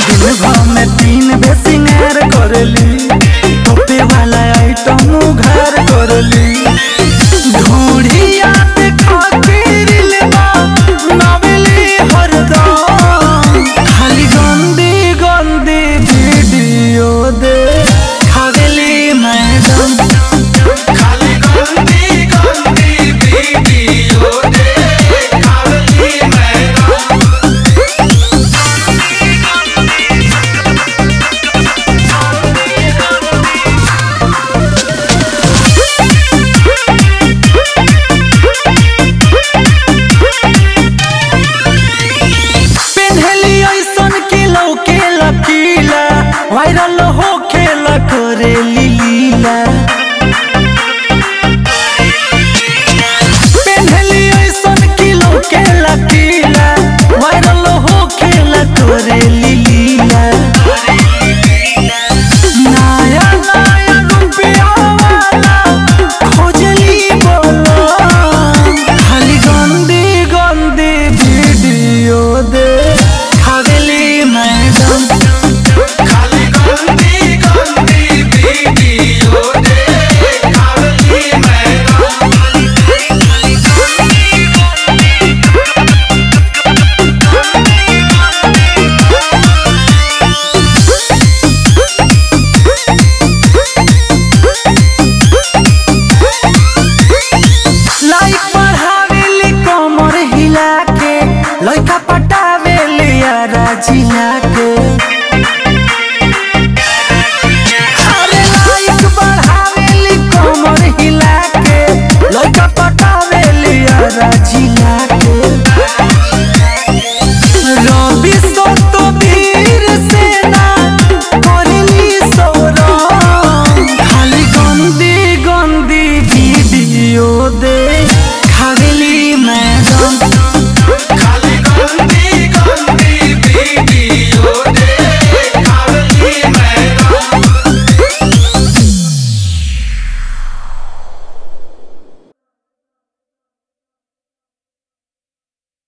दिन भर में तीन बे सिंगार करली टोपे वाला आइटम उघार करली ढोढ़िया पे खातिर लेबा नवेली हरदम खाली गंदी गंदी वीडियो दे खावेली मैडम खाली गंदी गंदी वीडियो दे खाली मैडम पेन्हली ऐसन के लौके लकीला वायरल हो खेला करे लीला पेन्हली ऐसन के लौके लकीला वायरल हो खेला करे लीला नया नया रुपया वाला खोजली बोला खाली गंदी गंदी वीडियो दे खावेली मैडम खाली गंदी गंदी वीडियो दे खाली मैडम लाइक बढ़ावेली कमर हिला के लइका पटावेली यारा जिला के